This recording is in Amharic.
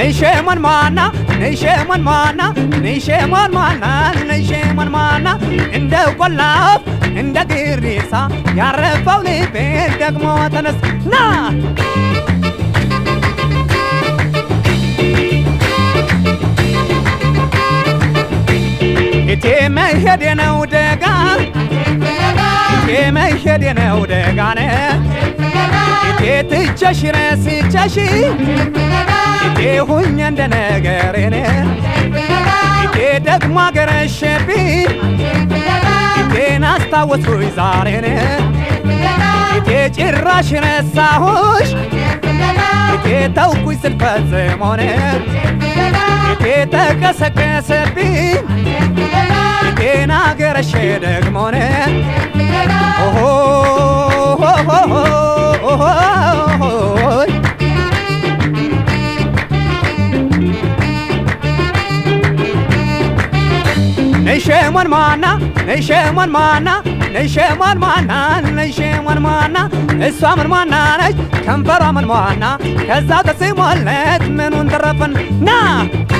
ነይሸሞን ማና ነይሸሞን ማና ነይሸሞን ማና ነይሸሞን ማና እንደ ቆላፍ እንደ ግሪሳ ያረፈው ልቤ ደግሞ ተነስ ና እቴ መሄድ ነው ደጋ እቴ መሄድ ነው ደጋነ እቴ ትቸሽ ረስቸሽ እቴ ሁኝ እንደ ነገሬን እቴ ደግሞ አገረሸብኝ እቴን አስታወስኩኝ ዛሬን እቴ ጭራሽ ረሳሁሽ እቴ ተውኩኝ ስልፈጽሞን እቴ ተቀሰቀሰብኝ እቴን አገረሸ ደግሞን ኦሆ ነይሸሞን ማና ነይሸሞን ማና ነይሸሞን ማና ነይሸሞን ማና እሷ ምን ማና ነች ከንፈሯ ምን ማና ከዛ ተስሞለት ምኑን ተረፈን ና